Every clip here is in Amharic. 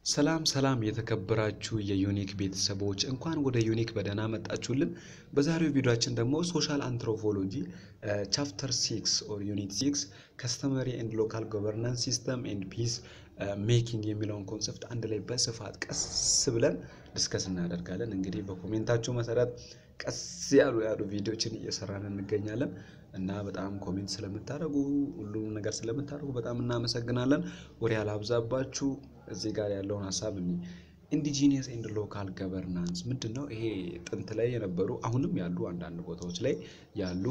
ሰላም ሰላም የተከበራችሁ የዩኒክ ቤተሰቦች እንኳን ወደ ዩኒክ በደህና መጣችሁልን። በዛሬው ቪዲዮአችን ደግሞ ሶሻል አንትሮፖሎጂ ቻፕተር ሲክስ ኦር ዩኒት ሲክስ ከስተመሪ ኤንድ ሎካል ጎቨርናንስ ሲስተም ኤንድ ፒስ ሜኪንግ የሚለውን ኮንሰፕት አንድ ላይ በስፋት ቀስ ብለን ዲስከስ እናደርጋለን። እንግዲህ በኮሜንታችሁ መሰረት ቀስ ያሉ ያሉ ቪዲዮችን እየሰራን እንገኛለን እና በጣም ኮሜንት ስለምታደርጉ ሁሉም ነገር ስለምታደርጉ በጣም እናመሰግናለን። ወሬ አላብዛባችሁ። እዚህ ጋር ያለውን ሀሳብ እኒ ኢንዲጂኒየስ ኤንድ ሎካል ገቨርናንስ ምንድን ነው? ይሄ ጥንት ላይ የነበሩ አሁንም ያሉ አንዳንድ ቦታዎች ላይ ያሉ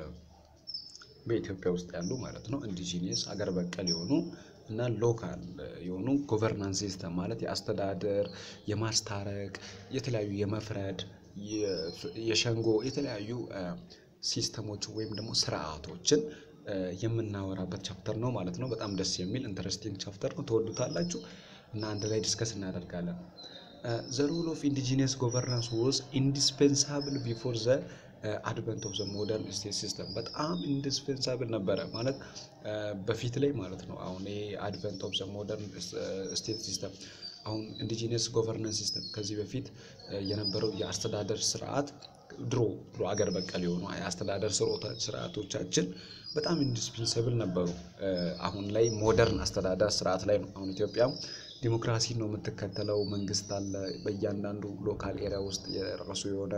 በኢትዮጵያ ውስጥ ያሉ ማለት ነው ኢንዲጂኒየስ አገር በቀል የሆኑ እና ሎካል የሆኑ ጎቨርናንስ ሲስተም ማለት የአስተዳደር የማስታረቅ የተለያዩ የመፍረድ የሸንጎ የተለያዩ ሲስተሞች ወይም ደግሞ ስርዓቶችን የምናወራበት ቻፕተር ነው ማለት ነው። በጣም ደስ የሚል ኢንተረስቲንግ ቻፕተር ነው። ትወዱታላችሁ እና አንድ ላይ ዲስከስ እናደርጋለን። ዘ ሮል ኦፍ ኢንዲጂኒየስ ጎቨርናንስ ወዝ ኢንዲስፔንሳብል ቢፎር ዘ አድቨንት ኦፍ ዘ ሞደርን ስቴት ሲስተም በጣም ኢንዲስፔንሳብል ነበረ ማለት በፊት ላይ ማለት ነው። አሁን ይሄ አድቨንት ኦፍ ዘ ሞደርን ስቴት ሲስተም አሁን ኢንዲጂኒየስ ጎቨርናንስ ሲስተም ከዚህ በፊት የነበረው የአስተዳደር ስርዓት ድሮ ድሮ አገር በቀል የሆኑ የአስተዳደር ስርዓቶቻችን በጣም ኢንዲስፔንሰብል ነበሩ። አሁን ላይ ሞደርን አስተዳደር ስርዓት ላይ ነው። አሁን ኢትዮጵያ ዲሞክራሲ ነው የምትከተለው። መንግስት አለ። በእያንዳንዱ ሎካል ኤሪያ ውስጥ የራሱ የሆነ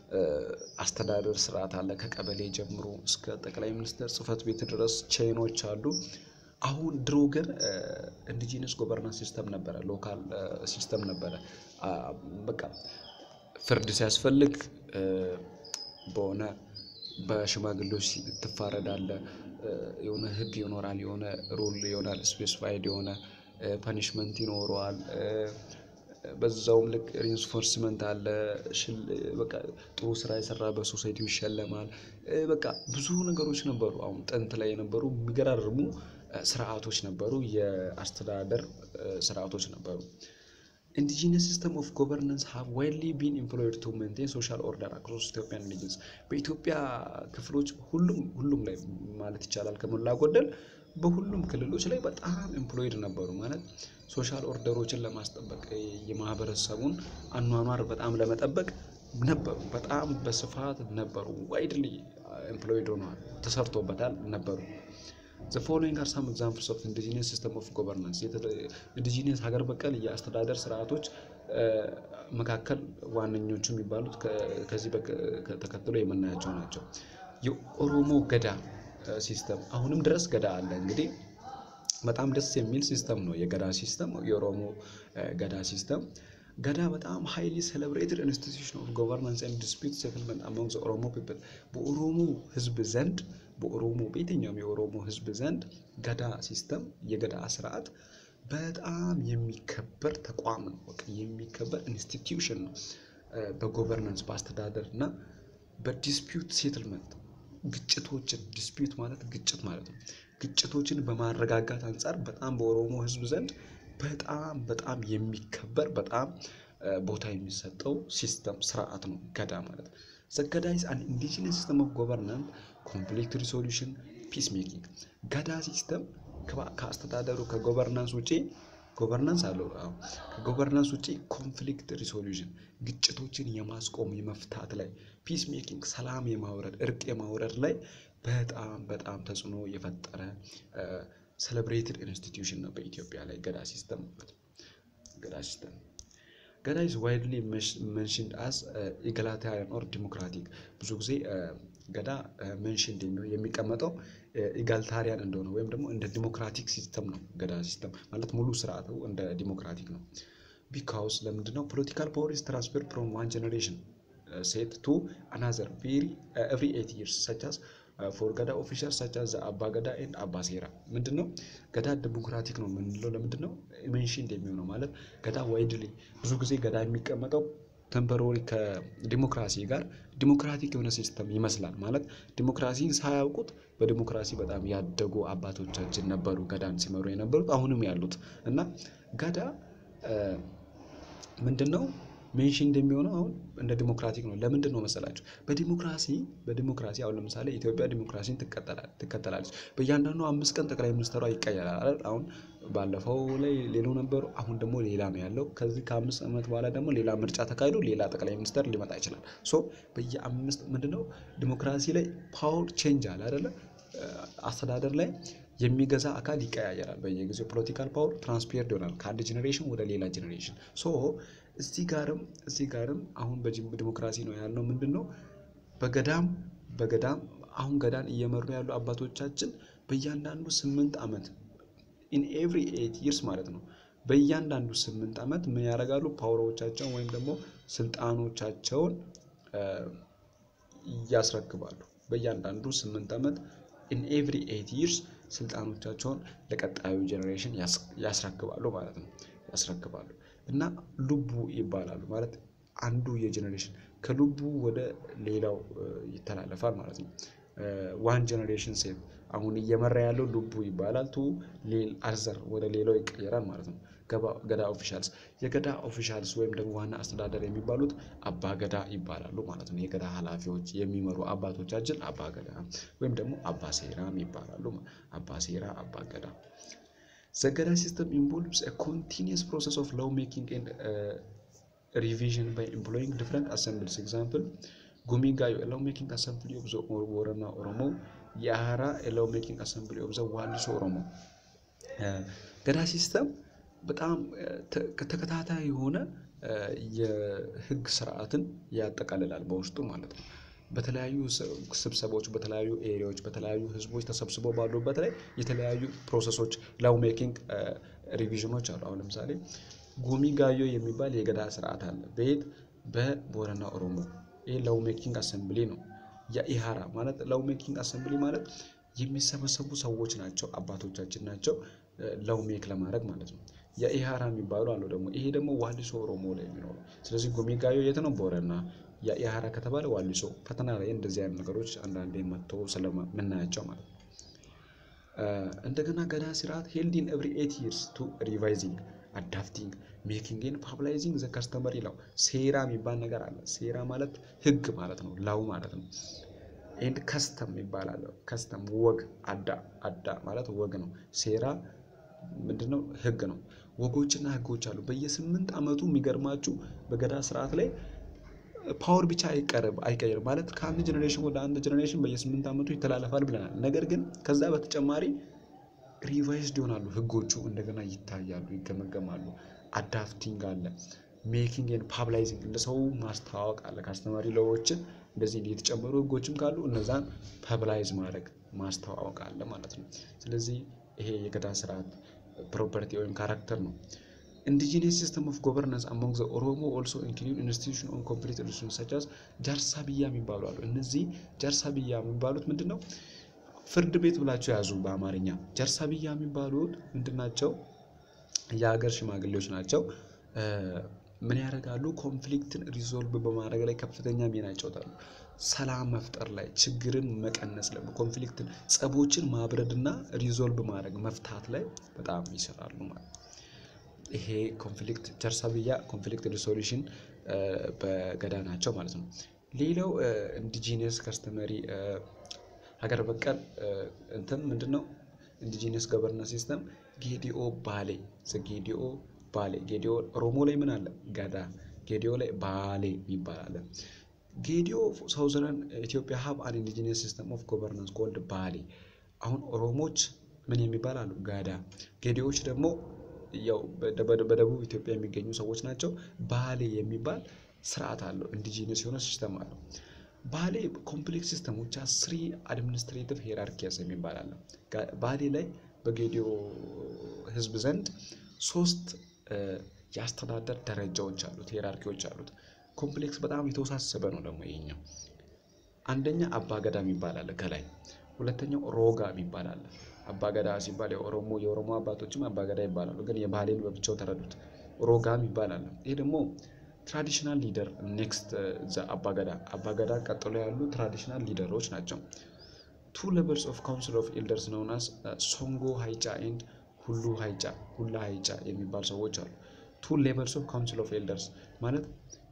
አስተዳደር ስርዓት አለ። ከቀበሌ ጀምሮ እስከ ጠቅላይ ሚኒስትር ጽህፈት ቤት ድረስ ቼኖች አሉ። አሁን ድሮ ግን ኢንዲጂነስ ጎቨርናንስ ሲስተም ነበረ፣ ሎካል ሲስተም ነበረ። በቃ ፍርድ ሲያስፈልግ በሆነ በሽማግሌዎች ትፋረዳለ። የሆነ ህግ ይኖራል፣ የሆነ ሩል ይሆናል፣ ስፔሲፋይድ የሆነ ፐኒሽመንት ይኖረዋል። በዛውም ልክ ሪንፎርስመንት አለ። በቃ ጥሩ ስራ የሰራ በሶሳይቲው ይሸለማል። በቃ ብዙ ነገሮች ነበሩ። አሁን ጥንት ላይ የነበሩ የሚገራርሙ ስርዓቶች ነበሩ። የአስተዳደር ስርዓቶች ነበሩ። ኢንዲጂነስ ሲስተም ኦፍ ጎቨርናንስ ሃቭ ዋይድሊ ቢን ኢምፕሎይድ ቱ ሜንቴን ሶሻል ኦርደር አክሮስ ኢትዮጵያን ሪጅንስ በኢትዮጵያ ክፍሎች ሁሉም ሁሉም ላይ ማለት ይቻላል ከሞላ ጎደል በሁሉም ክልሎች ላይ በጣም ኤምፕሎይድ ነበሩ። ማለት ሶሻል ኦርደሮችን ለማስጠበቅ የማህበረሰቡን አኗኗር በጣም ለመጠበቅ ነበሩ። በጣም በስፋት ነበሩ። ዋይድሊ ኤምፕሎይድ ሆነዋል፣ ተሰርቶበታል ነበሩ። ዘ ፎሎዊንግ አር ሳም ኤግዛምፕልስ ኦፍ ኢንዲጂኒየስ ሲስተም ኦፍ ጎቨርናንስ ኢንዲጂኒየስ ሀገር በቀል የአስተዳደር ስርዓቶች መካከል ዋነኞቹ የሚባሉት ከዚህ ተከትሎ የምናያቸው ናቸው። የኦሮሞ ገዳ ሲስተም አሁንም ድረስ ገዳ አለ። እንግዲህ በጣም ደስ የሚል ሲስተም ነው የገዳ ሲስተም፣ የኦሮሞ ገዳ ሲስተም። ገዳ በጣም ሃይሊ ሴሌብሬትድ ኢንስቲትዩሽን ኦፍ ጎቨርናንስ ኤንድ ዲስፒዩት ሴትልመንት አሞንግ ዘ ኦሮሞ ፒፕል በኦሮሞ ህዝብ ዘንድ በኦሮሞ በየትኛውም የኦሮሞ ህዝብ ዘንድ ገዳ ሲስተም የገዳ ስርዓት በጣም የሚከበር ተቋም ነው። በቃ የሚከበር ኢንስቲትዩሽን ነው። በጎቨርናንስ በአስተዳደር እና በዲስፒዩት ሴትልመንት ግጭቶችን ዲስፒዩት ማለት ግጭት ማለት ነው። ግጭቶችን በማረጋጋት አንጻር በጣም በኦሮሞ ህዝብ ዘንድ በጣም በጣም የሚከበር በጣም ቦታ የሚሰጠው ሲስተም ስርዓት ነው ገዳ ማለት ነው። ዘገዳ ኢዝ አን ኢንዲጂነስ ሲስተም ኦፍ ጎቨርናንስ ኮንፍሊክት ሪሶሉሽን ፒስ ሜኪንግ ገዳ ሲስተም ከአስተዳደሩ ከጎቨርናንስ ውጪ ጎቨርናንስ አለው ከጎቨርናንስ ውጪ ኮንፍሊክት ሪሶሉሽን ግጭቶችን የማስቆም የመፍታት ላይ ፒስ ሜኪንግ ሰላም የማውረድ እርቅ የማውረድ ላይ በጣም በጣም ተጽዕኖ የፈጠረ ሴሌብሬትድ ኢንስቲትዩሽን ነው በኢትዮጵያ ላይ ገዳ ሲስተም ማለት ነው። ገዳ ሲስተም ገዳ ኢዝ ዋይድሊ መንሽንድ አስ ኢጋላታሪያን ኦር ዲሞክራቲክ ብዙ ጊዜ ገዳ መንሽንድ የሚቀመጠው ኢጋልታሪያን እንደሆነ ወይም ደግሞ እንደ ዲሞክራቲክ ሲስተም ነው። ገዳ ሲስተም ማለት ሙሉ ስርዓቱ እንደ ዲሞክራቲክ ነው። ቢካውስ ለምንድነው ፖለቲካል ፓወር ኢዝ ትራንስፈርድ ፍሮም ዋን ጀኔሬሽን ሴት ቱ አናዘር ኤቭሪ ኤት ይርስ ሰቻስ ፎር ገዳ ኦፊሻል ሰቻስ አባ ገዳ ኤንድ አባ ሴራ ምንድን ነው ገዳ ዲሞክራቲክ ነው የምንለው ለምንድን ነው ሜንሽን እንደሚሆነው ማለት ገዳ ዋይድሊ ብዙ ጊዜ ገዳ የሚቀመጠው ተምፐሮሪ ከዲሞክራሲ ጋር ዲሞክራቲክ የሆነ ሲስተም ይመስላል ማለት ዲሞክራሲን ሳያውቁት በዲሞክራሲ በጣም ያደጉ አባቶቻችን ነበሩ ገዳን ሲመሩ የነበሩት አሁንም ያሉት እና ገዳ ምንድን ነው ሜንሽን እንደሚሆነው አሁን እንደ ዲሞክራቲክ ነው። ለምንድን ነው መሰላችሁ? በዲሞክራሲ በዲሞክራሲ አሁን ለምሳሌ ኢትዮጵያ ዲሞክራሲን ትከተላለች። በእያንዳንዱ አምስት ቀን ጠቅላይ ሚኒስትሯ ይቀየራል አይደል? አሁን ባለፈው ላይ ሌላው ነበሩ፣ አሁን ደግሞ ሌላ ነው ያለው። ከዚህ ከአምስት ዓመት በኋላ ደግሞ ሌላ ምርጫ ተካሂዶ ሌላ ጠቅላይ ሚኒስትር ሊመጣ ይችላል። ሶ በየአምስት ምንድነው ዲሞክራሲ ላይ ፓወር ቼንጅ አለ አይደለ? አስተዳደር ላይ የሚገዛ አካል ይቀያየራል። በየጊዜው ፖለቲካል ፓወር ትራንስፔርድ ይሆናል ከአንድ ጄኔሬሽን ወደ ሌላ ጄኔሬሽን። ሶ እዚህ ጋርም እዚህ ጋርም አሁን በዲሞክራሲ ነው ያልነው ምንድን ነው በገዳም በገዳም አሁን ገዳን እየመሩ ያሉ አባቶቻችን በእያንዳንዱ ስምንት ዓመት ኢን ኤቭሪ ኤት ይርስ ማለት ነው በእያንዳንዱ ስምንት ዓመት ምን ያደርጋሉ? ፓወሮቻቸውን ወይም ደግሞ ስልጣኖቻቸውን ያስረክባሉ። በእያንዳንዱ ስምንት ዓመት ኢን ኤቭሪ ኤት ይርስ ስልጣኖቻቸውን ለቀጣዩ ጄኔሬሽን ያስረክባሉ ማለት ነው። ያስረክባሉ እና ልቡ ይባላሉ ማለት አንዱ የጄኔሬሽን ከልቡ ወደ ሌላው ይተላለፋል ማለት ነው። ዋን ጄኔሬሽን ሴት አሁን እየመራ ያለው ልቡ ይባላል። ቱ አዘር ወደ ሌላው ይቀየራል ማለት ነው። ገዳ ኦፊሻልስ የገዳ ኦፊሻልስ ወይም ደግሞ ዋና አስተዳደር የሚባሉት አባ ገዳ ይባላሉ ማለት ነው። የገዳ ኃላፊዎች የሚመሩ አባቶቻችን አባ ገዳ ወይም ደግሞ አባ ሴራም ይባላሉ። አባ ሴራ፣ አባ ገዳ። ዘገዳ ሲስተም ኢንቮልቭስ ኮንቲኒየስ ፕሮሰስ ኦፍ ሎው ሜኪንግ ኤንድ ሪቪዥን ባይ ኤምፕሎይንግ ዲፍረንት አሰምብልስ ኤግዛምፕል ጉሚ ጋዮ ሎው ሜኪንግ አሰምብሊ ኦፍ ዘ ቦረና ኦሮሞ የአራ ሎው ሜኪንግ አሰምብሊ ኦፍ ዘ ዋሊሶ ኦሮሞ ገዳ ሲስተም በጣም ተከታታይ የሆነ የህግ ስርዓትን ያጠቃልላል በውስጡ ማለት ነው። በተለያዩ ስብሰባዎች በተለያዩ ኤሪያዎች በተለያዩ ህዝቦች ተሰብስበው ባሉበት ላይ የተለያዩ ፕሮሰሶች ላው ሜኪንግ ሪቪዥኖች አሉ። አሁን ለምሳሌ ጉሚ ጋዮ የሚባል የገዳ ስርዓት አለ። በየት በቦረና ኦሮሞ። ይህ ላው ሜኪንግ አሰምብሊ ነው። የኢሃራ ማለት ላው ሜኪንግ አሰምብሊ ማለት የሚሰበሰቡ ሰዎች ናቸው፣ አባቶቻችን ናቸው ላው ሜክ ለማድረግ ማለት ነው። የኢሃራ የሚባሉ አለው ደግሞ ይሄ ደግሞ ዋሊሶ ኦሮሞ ላይ የሚኖሩ ስለዚህ ጉሚጋዮ የት ነው? ቦረና። የኢሃራ ከተባለ ዋሊሶ። ፈተና ላይ እንደዚህ አይነት ነገሮች አንዳንዴ መጥተው ስለምናያቸው ማለት ነው። እንደገና ገዳ ስርዓት ሄልዲን ኤቭሪ ኤት ይርስ ቱ ሪቫይዚንግ አዳፕቲንግ ሜኪንግ ኤንድ ፓብላይዚንግ ዘ ከስተመር ይላው ሴራ የሚባል ነገር አለ። ሴራ ማለት ህግ ማለት ነው፣ ላው ማለት ነው። ኤንድ ከስተም ይባላል። ከስተም ወግ፣ አዳ አዳ ማለት ወግ ነው። ሴራ ምንድነው? ህግ ነው። ወጎችና ህጎች አሉ። በየስምንት ዓመቱ የሚገርማችሁ በገዳ ስርዓት ላይ ፓወር ብቻ አይቀርብ አይቀየርም ማለት ከአንድ ጀኔሬሽን ወደ አንድ ጀኔሬሽን በየስምንት ዓመቱ ይተላለፋል ብለናል። ነገር ግን ከዛ በተጨማሪ ሪቫይዝድ ይሆናሉ ህጎቹ፣ እንደገና ይታያሉ፣ ይገመገማሉ። አዳፕቲንግ አለ፣ ሜኪንግ ኤንድ ፓብላይዚንግ ለሰው ማስተዋወቅ አለ። ከአስተማሪ ለዎችን እንደዚህ የተጨመሩ ህጎችም ካሉ እነዛን ፐብላይዝ ማድረግ ማስተዋወቅ አለ ማለት ነው። ስለዚህ ይሄ የገዳ ስርዓት ፕሮፐርቲ ወይም ካራክተር ነው። ኢንዲጂነስ ሲስተም ኦፍ ጎቨርናንስ አሞንግ ዘ ኦሮሞ ኦልሶ ኢንክሉድ ኢንስቲቱሽን ኦን ኮምፕሊት ሪሌሽን ሰቻስ ጃርሳ ብያ የሚባሉ አሉ። እነዚህ ጃርሳ ብያ የሚባሉት ምንድን ነው? ፍርድ ቤት ብላቸው ያዙ በአማርኛ። ጃርሳ ብያ የሚባሉት ምንድን ናቸው? የሀገር ሽማግሌዎች ናቸው። ምን ያደርጋሉ? ኮንፍሊክትን ሪዞልቭ በማድረግ ላይ ከፍተኛ ሚና ይጫወታሉ። ሰላም መፍጠር ላይ፣ ችግርን መቀነስ ላይ፣ ኮንፍሊክትን ጸቦችን ማብረድና ሪዞልቭ ማድረግ መፍታት ላይ በጣም ይሰራሉ ማለት ነው። ይሄ ኮንፍሊክት ጃርሳ ብያ ኮንፍሊክት ሪሶሉሽን በገዳ ናቸው ማለት ነው። ሌላው ኢንዲጂነስ ከስተመሪ ሀገር በቀል እንትን ምንድን ነው? ኢንዲጂነስ ገቨርናንስ ሲስተም ጌዲኦ ባሌ ጌዲኦ ባሌ ጌዲኦ ኦሮሞ ላይ ምን አለ? ገዳ ጌዲኦ ላይ ባሌ የሚባል አለ። ጌዲኦ ሳውዘርን ኢትዮጵያ ሀብ አን ኢንዲጂነስ ሲስተም ኦፍ ጎቨርናንስ ኮልድ ባሌ። አሁን ኦሮሞች ምን የሚባል አሉ? ገዳ። ጌዲዎች ደግሞ ያው በደቡብ ኢትዮጵያ የሚገኙ ሰዎች ናቸው። ባሌ የሚባል ስርዓት አለው። ኢንዲጂነስ የሆነ ሲስተም አለው። ባሌ ኮምፕሌክስ ሲስተሞች ስሪ አድሚኒስትሬቲቭ ሄራርኪያስ የሚባል አለ። ባሌ ላይ በጌዲዮ ህዝብ ዘንድ ሶስት የአስተዳደር ደረጃዎች አሉት፣ ሄራርኪዎች አሉት። ኮምፕሌክስ በጣም የተወሳሰበ ነው ደግሞ ይሄኛው። አንደኛ አባገዳ የሚባል አለ ከላይ፣ ሁለተኛው ሮጋ የሚባል አለ። አባገዳ ሲባል የኦሮሞ የኦሮሞ አባቶችም አባገዳ ይባላሉ፣ ግን የባህሌን በብቻው ተረዱት። ሮጋም ይባላል። ይሄ ደግሞ ትራዲሽናል ሊደር ኔክስት አባገዳ አባገዳ ቀጥሎ ያሉ ትራዲሽናል ሊደሮች ናቸው። ቱ ሌቨልስ ኦፍ ካውንስል ኦፍ ኤልደርስ ነውናስ ሶንጎ ሀይጫ ኤንድ ሁሉ ሀይጫ ሁላ ሀይጫ የሚባል ሰዎች አሉ። ቱ ሌቨልስ ኦፍ ካውንስል ኦፍ ኤልደርስ ማለት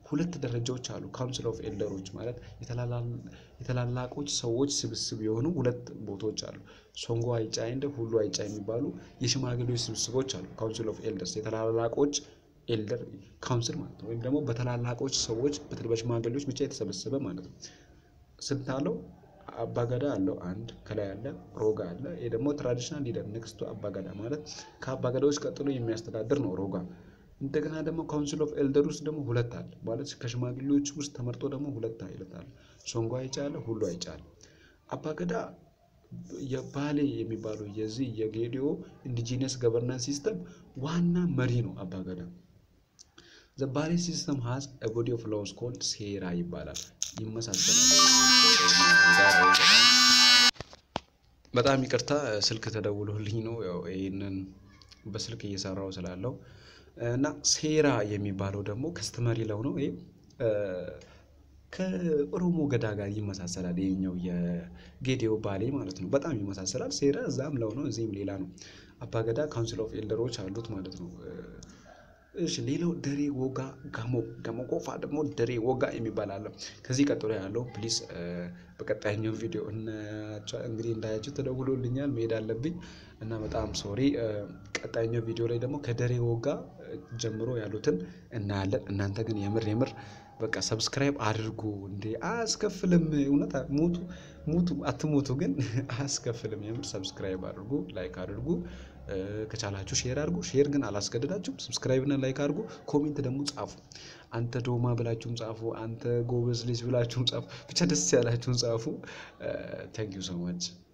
ሁለት ደረጃዎች አሉ። ካውንስል ኦፍ ኤልደሮች ማለት የታላላቆች ሰዎች ስብስብ የሆኑ ሁለት ቦታዎች አሉ። ሶንጎ አይጫ እንደ ሁሉ አይጫ የሚባሉ የሽማግሌዎች ስብስቦች አሉ። ካውንስል ኦፍ ኤልደርስ የታላላቆች ኤልደር ካውንስል ማለት ነው። ወይም ደግሞ በታላላቆች ሰዎች በሽማግሌዎች ብቻ የተሰበሰበ ማለት ነው። ስንት አለው? አባገዳ አለው አንድ ከላይ አለ፣ ሮጋ አለ። ይሄ ደግሞ ትራዲሽናል ሊደር ኔክስቱ አባገዳ ማለት ከአባገዳዎች ቀጥሎ የሚያስተዳድር ነው ሮጋ። እንደገና ደግሞ ካውንስል ኦፍ ኤልደር ውስጥ ደግሞ ሁለት አለ ማለት ከሽማግሌዎች ውስጥ ተመርጦ ደግሞ ሁለት አይነት አለ። ሶንጎ አይጫ አለ፣ ሁሉ አይጫ አለ። አባገዳ የባሌ የሚባለው የዚህ የጌዲዮ ኢንዲጂነስ ገቨርናንስ ሲስተም ዋና መሪ ነው አባገዳ። ዘ ባሌ ሲስተም ሀዝ ቦዲ ኦፍ ሎውስ ኮልድ ሴራ ይባላል። ይመሳሰላል። በጣም ይቅርታ ስልክ ተደውሎልኝ ነው ያው ይህንን በስልክ እየሰራው ስላለው እና ሴራ የሚባለው ደግሞ ከስተመሪ ለው ነው። ይሄ ከኦሮሞ ገዳ ጋር ይመሳሰላል። ይሄኛው የጌዲዮ ባሌ ማለት ነው። በጣም ይመሳሰላል። ሴራ እዛም ለው ነው፣ እዚህም ሌላ ነው። አባገዳ ካውንስል ኦፍ ኤልደሮች አሉት ማለት ነው። እሺ ሌላው ደሬ ወጋ ጋሞ ጋሞ ጎፋ ደግሞ ደሬ ወጋ የሚባል አለ። ከዚህ ቀጥሎ ያለው ፕሊስ በቀጣይኛው ቪዲዮ እንግዲህ እንዳያችሁ ተደውሎልኛል መሄድ አለብኝ እና በጣም ሶሪ። ቀጣይኛው ቪዲዮ ላይ ደግሞ ከደሬ ወጋ ጀምሮ ያሉትን እናያለን። እናንተ ግን የምር የምር በቃ ሰብስክራይብ አድርጉ እንዴ አያስከፍልም። እውነት ሙቱ ሙቱ አትሙቱ ግን አያስከፍልም። የምር ሰብስክራይብ አድርጉ፣ ላይክ አድርጉ፣ ከቻላችሁ ሼር አድርጉ። ሼር ግን አላስገድዳችሁም። ሰብስክራይብ እና ላይክ አድርጉ። ኮሜንት ደግሞ ጻፉ። አንተ ዶማ ብላችሁም ጻፉ። አንተ ጎበዝ ልጅ ብላችሁም ጻፉ። ብቻ ደስ ያላችሁን ጻፉ። ታንክ ዩ ሶ ማች